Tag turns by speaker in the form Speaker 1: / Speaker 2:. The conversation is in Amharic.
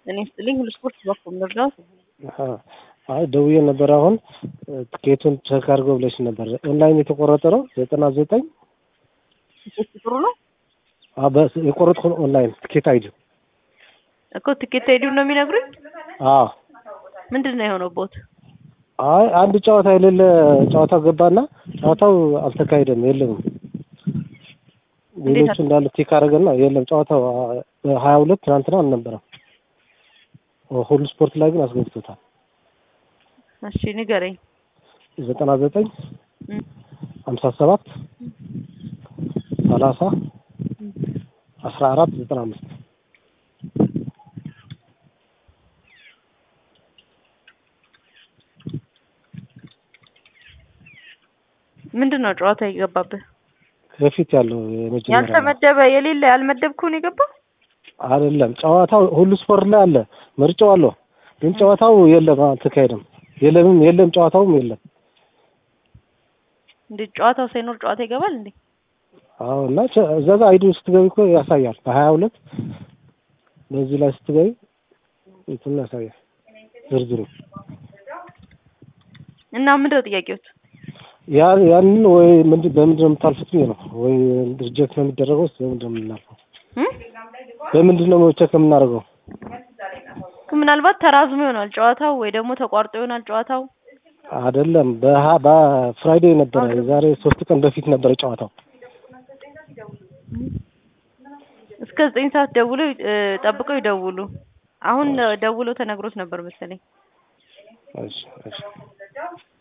Speaker 1: እኔ ስጥልኝ ሁሉ ስፖርት በኩል ልርዳት
Speaker 2: አይ ደውዬ ነበር። አሁን ትኬቱን ቸክ አድርገው ብለሽ ነበር። ኦንላይን የተቆረጠ ነው ዘጠና ዘጠኝ
Speaker 1: ትኬት ጥሩ ነው
Speaker 2: የቆረጥኩ ኦንላይን ትኬት አይዲ
Speaker 1: እኮ ትኬት ሄዱ ነው የሚነግሩኝ።
Speaker 2: አዎ
Speaker 1: ምንድን ነው የሆነው ቦት?
Speaker 2: አይ አንድ ጨዋታ የሌለ ጨዋታ ገባና ጨዋታው አልተካሄደም፣ የለም ሌሎቹ እንዳለ ቲክ አደረገና የለም ጨዋታው ሀያ ሁለት ትናንትና አልነበረም። ሁሉ ስፖርት ላይ ግን አስገብቶታል።
Speaker 1: እሺ ንገረኝ።
Speaker 2: ዘጠና ዘጠኝ ሀምሳ ሰባት ሰላሳ አስራ አራት ዘጠና አምስት
Speaker 1: ምንድን ነው ጨዋታ የገባብህ?
Speaker 2: በፊት ያለው የመጀመሪያ
Speaker 1: ያልተመደበ የሌለ ያልመደብከውን የገባው
Speaker 2: አይደለም። ጨዋታው ሁሉ ስፖርት ላይ አለ፣ ምርጫው አለው። ግን ጨዋታው የለም፣ አልተካሄደም። የለምም፣ የለም፣ ጨዋታውም የለም።
Speaker 1: እንዴ ጨዋታው ሳይኖር ጨዋታ ይገባል እንዴ?
Speaker 2: አዎ። እና እዛ ጋር አይዲ ስትገቢ እኮ ያሳያል። በሀያ ሁለት በዚህ ላይ ስትገቢ እንትን ያሳያል ዝርዝሩ
Speaker 1: እና ምንድን ነው ጥያቄዎች?
Speaker 2: ያ ያንን ወይ ምንድን በምንድን ነው የምታልፉት ብዬ ነው። ወይ ሪጀክት ነው የሚደረገው ስ በምንድን ነው የምናልፈው? በምንድን ነው ቼክ የምናደርገው?
Speaker 1: ምናልባት ተራዝሞ ይሆናል ጨዋታው ወይ ደግሞ ተቋርጦ ይሆናል ጨዋታው።
Speaker 2: አይደለም በሀ በፍራይዴ ነበረ የዛሬ ሶስት ቀን በፊት ነበረ ጨዋታው።
Speaker 1: እስከ ዘጠኝ ሰዓት ደውለው ጠብቀው ይደውሉ። አሁን ደውለው ተነግሮት ነበር መሰለኝ።
Speaker 2: እሺ እሺ